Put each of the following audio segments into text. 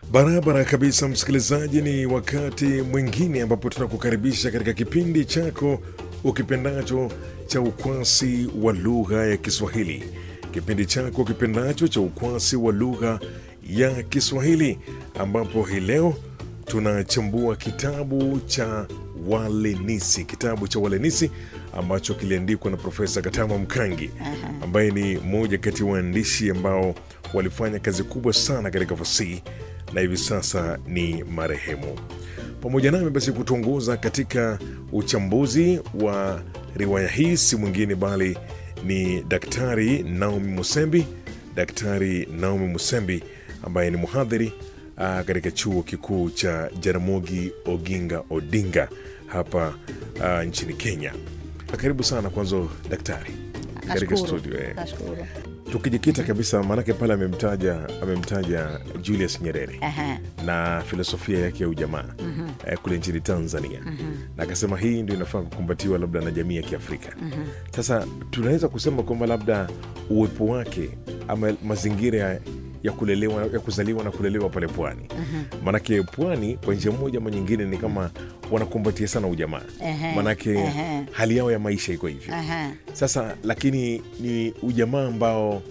Barabara kabisa, msikilizaji, ni wakati mwingine ambapo tunakukaribisha katika kipindi chako ukipendacho cha ukwasi wa lugha ya Kiswahili, kipindi chako kipendacho cha ukwasi wa lugha ya Kiswahili, ambapo hii leo tunachambua kitabu cha Walenisi, kitabu cha Walenisi ambacho kiliandikwa na Profesa Katama Mkangi ambaye ni mmoja kati ya waandishi ambao walifanya kazi kubwa sana katika fasihi na hivi sasa ni marehemu. Pamoja nami basi kutuongoza katika uchambuzi wa riwaya hii si mwingine bali ni Daktari Naomi Musembi. Daktari Naomi Musembi ambaye ni mhadhiri ah, katika chuo kikuu cha Jaramogi Oginga Odinga hapa ah, nchini Kenya. Karibu sana kwanza daktari katika Nashukuru, studio eh. nashukuru. Tukijikita kabisa, maanake pale amemtaja amemtaja Julius Nyerere Aha, na filosofia yake ya ujamaa eh, kule nchini Tanzania na akasema hii ndio inafaa kukumbatiwa labda na jamii ya Kiafrika. Sasa tunaweza kusema kwamba labda uwepo wake ama mazingira ya- ya kulelewa ya kuzaliwa na kulelewa pale pwani, maanake pwani kwa njia moja ama nyingine ni kama wanakumbatia sana ujamaa, Ehe, maanake ehe. hali yao ya maisha iko hivyo. aha. Sasa lakini ni ujamaa ambao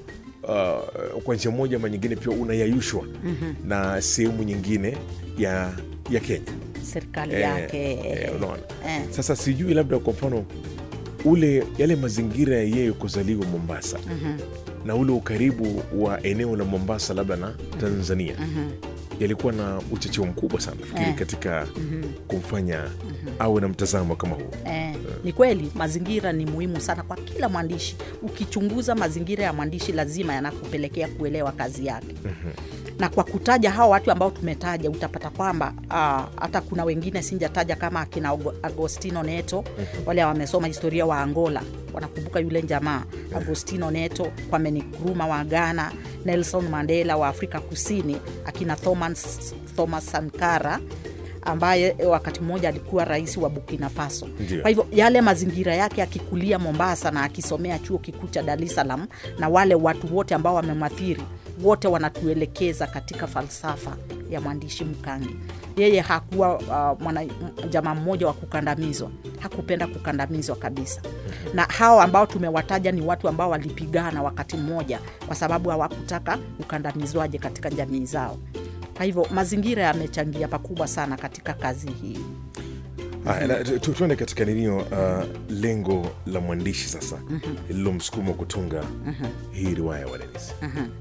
uh, kwa njia moja ama nyingine pia unayayushwa na sehemu nyingine ya ya Kenya serikali Eh, yake eh, unaona. eh. Sasa sijui labda kwa mfano ule yale mazingira ya yeye kuzaliwa Mombasa na ule ukaribu wa eneo la Mombasa labda na Tanzania yalikuwa na uchocheo mkubwa sana nafikiri Eh. katika kumfanya awe na mtazamo kama huu. Eh, ni kweli mazingira ni muhimu sana kwa kila mwandishi. Ukichunguza mazingira ya mwandishi, lazima yanakupelekea kuelewa kazi yake. Na kwa kutaja hao watu ambao tumetaja, utapata kwamba ah, hata kuna wengine sinjataja kama akina Ago- Agostino Neto, wale wamesoma historia wa Angola wanakumbuka yule jamaa Agostino Neto, Kwame Nkrumah wa Ghana, Nelson Mandela wa Afrika Kusini, akina Thomas, Thomas Sankara ambaye wakati mmoja alikuwa rais wa Burkina Faso. Ndio. Kwa hivyo yale mazingira yake akikulia Mombasa na akisomea chuo kikuu cha Dar es Salaam na wale watu wote ambao wamemwathiri wote wanatuelekeza katika falsafa ya mwandishi Mkangi. Yeye hakuwa uh, mwana jamaa mmoja wa kukandamizwa, hakupenda kukandamizwa kabisa. Na hao ambao tumewataja ni watu ambao walipigana wakati mmoja, kwa sababu hawakutaka ukandamizwaje katika jamii zao. Kwa hivyo mazingira yamechangia pakubwa sana katika kazi hii. Haya, na tu- tu- tuende katika ninio uh, lengo la mwandishi sasa lililomsukuma kutunga hii riwaya ya Walenisi.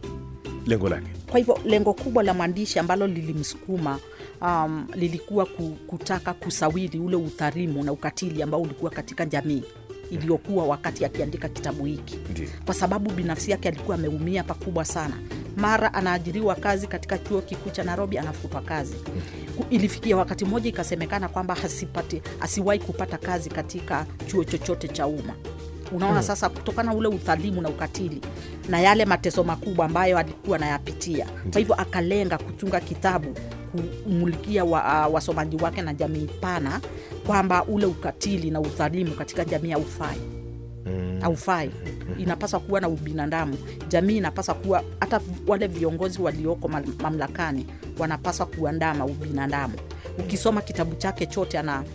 Lengo lake Kwa hivyo lengo kubwa la mwandishi ambalo lilimsukuma um, lilikuwa ku- kutaka kusawiri ule udhalimu na ukatili ambao ulikuwa katika jamii iliyokuwa wakati akiandika kitabu hiki, ndio kwa sababu binafsi yake alikuwa ameumia pakubwa sana. Mara anaajiriwa kazi katika chuo kikuu cha Nairobi, anafutwa kazi. Ku- Ilifikia wakati mmoja ikasemekana kwamba hasipati, asiwahi kupata kazi katika chuo chochote cha umma. Unaona sasa, kutokana na ule udhalimu na ukatili na yale mateso makubwa ambayo alikuwa anayapitia, kwa hivyo akalenga kutunga kitabu kumulikia wa, uh, wasomaji wake na jamii pana kwamba ule ukatili na udhalimu katika jamii haufai haufai. Inapaswa kuwa na ubinadamu. Jamii inapaswa kuwa, hata wale viongozi walioko mal- mamlakani wanapaswa kuandama ubinadamu. Ukisoma kitabu chake chote, ana